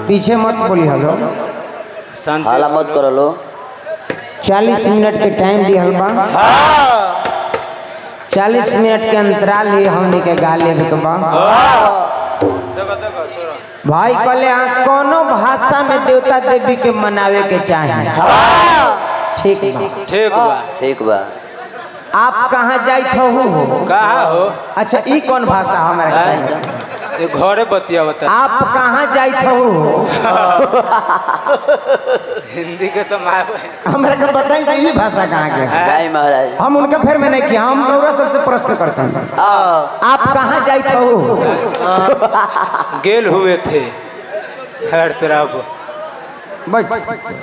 पीछे मत बोली हलो शांति हाला मत करो लो चालीस मिनट के टाइम दिहल बा चालीस मिनट के अंतराल ही हमने के गा लेवे के बा देखो देखो छोड़ो भाई कहले हाँ कोनो भाषा में देवता देवी के मनावे के चाहे ठीक बा ठीक बा ठीक बा आप कहाँ जाइत हो कहा हो अच्छा ई कौन भाषा हमारा के ये घरे बतिया बता आप कहाँ जाइत हो हिंदी के तो मार हमरा के बताई कि ई भाषा कहाँ के है? जय महाराज हम उनके फेर में नहीं किया हम रौरा सबसे प्रश्न करते हैं आप कहाँ जाइत हो गेल हुए थे हर तरफ बैठ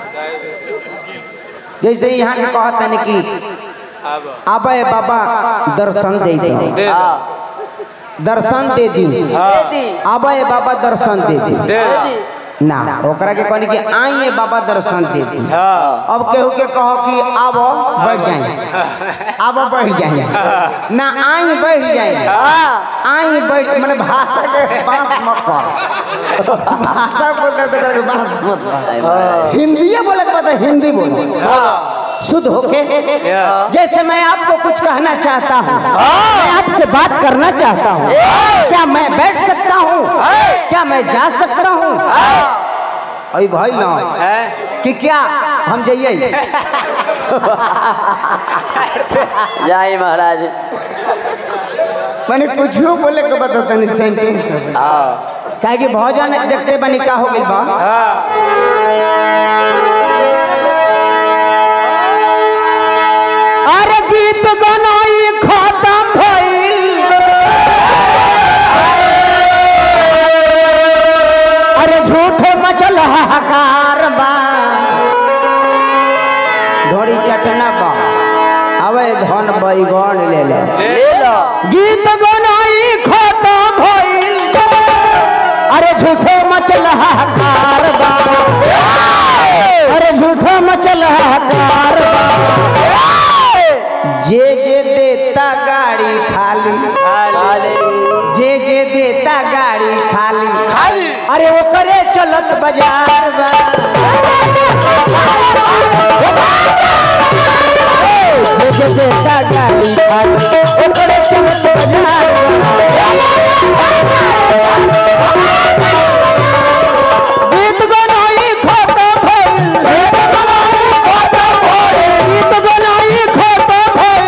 जैसे यहाँ के कहता नहीं कि अब आबे बाबा दर्शन दे दे दे दो, दर्शन दे दी हाँ आबे बाबा दर्शन दे दे दे दो। ना ओकरा के कहनी कि आइए बाबा दर्शन दे दी हाँ अब केहू के कहो कि आबो बैठ जाए आबो बैठ जाए ना आई बैठ जाए आई बैठ मैंने भाषा के बांस मत कर भाषा बोलते तो करके बांस मत कर जय महाराज हिंदी बोले के पता हिंदी बोलो शुद्ध होके Yes. जैसे मैं आपको कुछ कहना चाहता हूँ मैं आपसे बात करना चाहता हूँ क्या मैं बैठ सकता हूँ क्या मैं जा सकता हूँ अरे भाई ना है कि क्या हम जाइए जय महाराज मैंने कुछ बोले के बता तनी सेंटेंस हाँ काहे कि भोजन देखते बनी का हो गइल बा हाँ अरे गीत गनाई खत्म भइल अरे झूठे मचल हाहाकार बा ढोड़ी चटना बा अवे धन बैगन ले ले ले लो गीत गनाई खत्म भइल अरे झूठे मचल हाहाकार बा अरे झूठे मचल हाहाकार बा जे जे देता गाड़ी खाली खाली जे जे देता गाड़ी खाली खाली अरे ओकरे चलत बाजार बा जे जे देता गाड़ी खाली ओकरे चलत बाजार बा गीत गनाई खत्म भइल गीत गनाई खत्म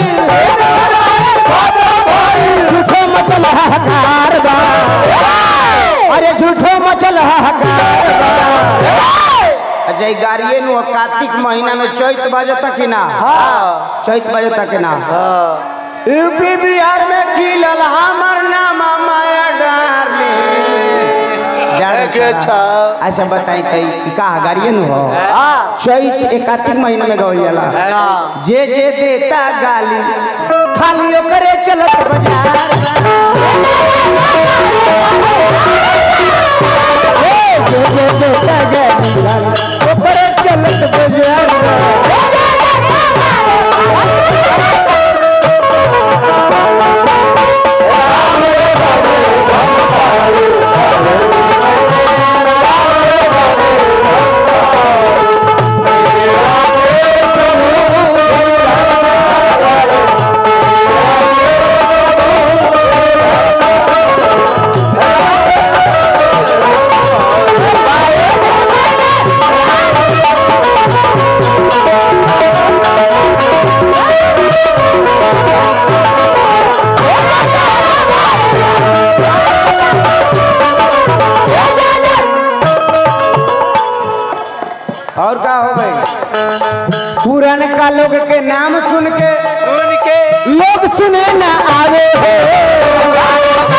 भइल झूठो मचल हाहाकार बा अरे झूठो मचल हाहाकार बा अच्छा ई गाड़िए नु कार्तिक महीना में चैत बजता कि ना चैत बजता कि ना यूपी बिहार में खिलल हमर नाम माया डार्लिंग जाने के अच्छा बताई तई ई का गाड़िए नु हो चैत एक कार्तिक महीना में गौल जाला जे जे देता गाली खाली ओकरे चलत बाजार जे जे देता गाली खाली ओकरे चलत बाजार और का हो गई पुरान का लोग के नाम सुन के सुन के लोग सुने ना आवे हो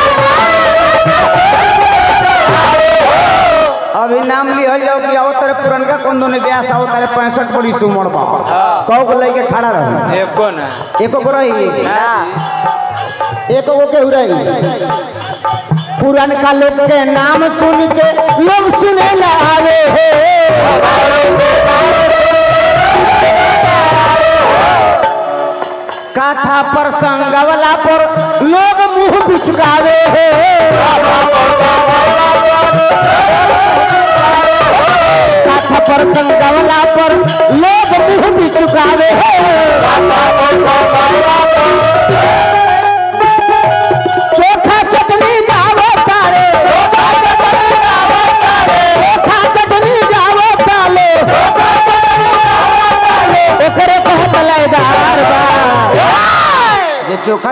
अभी नाम लिहल जाओ कि आओ तेरे पुरनका कंदो ने ब्यास आओ तेरे पैंसठ पड़ी सुमड़ बा कहो को लेके खड़ा रही एको ना एको को रही एको को केहू रही पुरनका लोग के नाम सुन के लोग सुने ना आवे हो कथा प्रसंग वाला पर लोग मुंह बिचकावे हो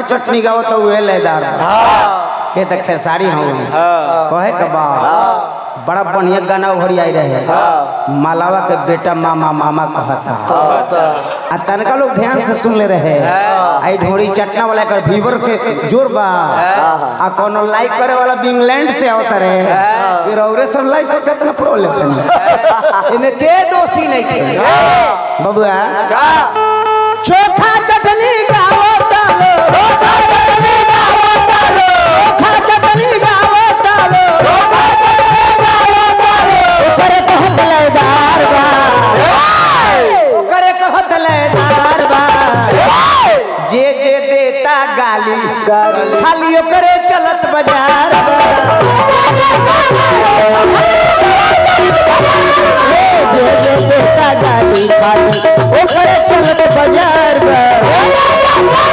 चटनी गाओ तो उहे लेदार बा। के त खेसारी हूँ कहे के बा बड़ा बढ़िया गाना उभरी आई रहे मालावा के बेटा मामा मामा कहता आ तनका लोग ध्यान से सुन ले रहे आई ढोरी चटना वाला कर भीवर के जोर बा आ कोनो लाइक करे वाला भी इंग्लैंड से आवत रहे फिर औरे सब लाइक कर कितना प्रॉब्लम है इने के दोषी नहीं के बबुआ चोखा चटनी गावो तालो चोखा चटनी गावो तालो चोखा चटनी गावो तालो चोखा चटनी गावो तालो ओकरे कहत लेदार बा ओकरे कहत लेदार बा जे जे देता गाली खाली ओकरे चलत बाजार बा जे जे देता गाली खाली ओकरे चलत बाजार बा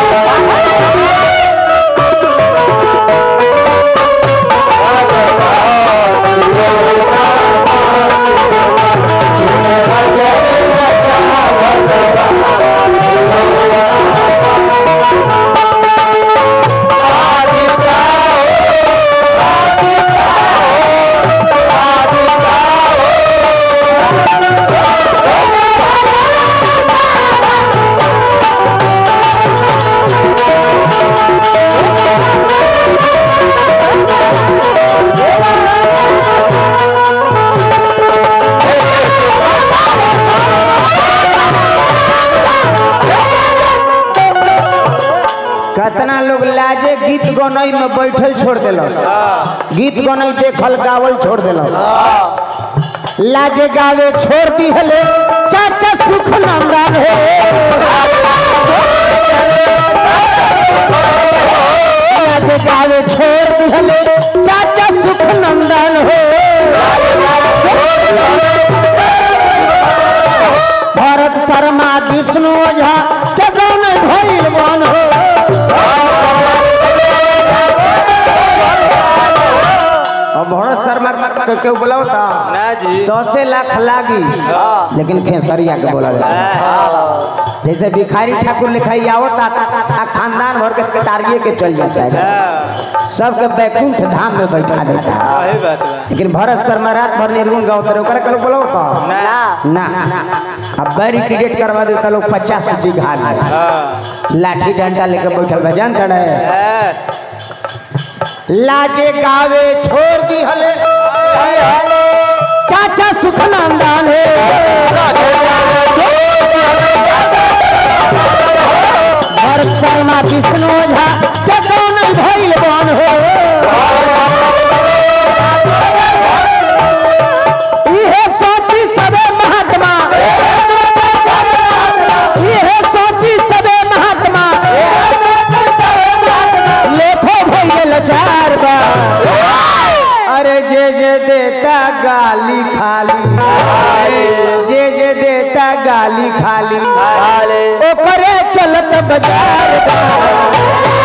कितना लोग लाजे गीत गनई में बैठल छोड़ दिलस गीत गनई देखल गावल छोड़ दिलस लाजे गावे छोड़ दी हले चाचा सुख नंदन हो लाजे गावे छोड़ दी हले चाचा सुख नंदन हो भरत शर्मा विष्णु ओझा के गाने भइल मन हो अब भरत शर्मा के केहू बोलावता ना जी दसे लाख लागी लेकिन खेसरिया के बोला जैसे भिखारी ठाकुर लिखाई आवता आ खानदान भर के तारिये के चल जाता है सबके बैकुंठ धाम में बैठा देता है सही बात बा लेकिन भरत शर्मा रात भर निर्गुण गाओ करे ओकरा के लोग बोलावता ना ना अब बैरिकेडेट करवा देता लोग पचास बीघा में हाँ लाठी डंडा लेके बैठल बा जानता रहे है लाजे गावे छोड़ दी हले चाचा सुखनंदन है भरत शर्मा विष्णु ओझा के कौन भइल बन हो इहे सोची सबे महात्मा इहे सोची सबे महात्मा लेखो भइल चार बा अरे जे जे देता गाली खाली जे जे देता गाली खाली ओकरे चलत बाजार बा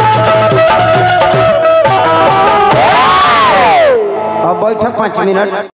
अब बैठ पाँच मिनट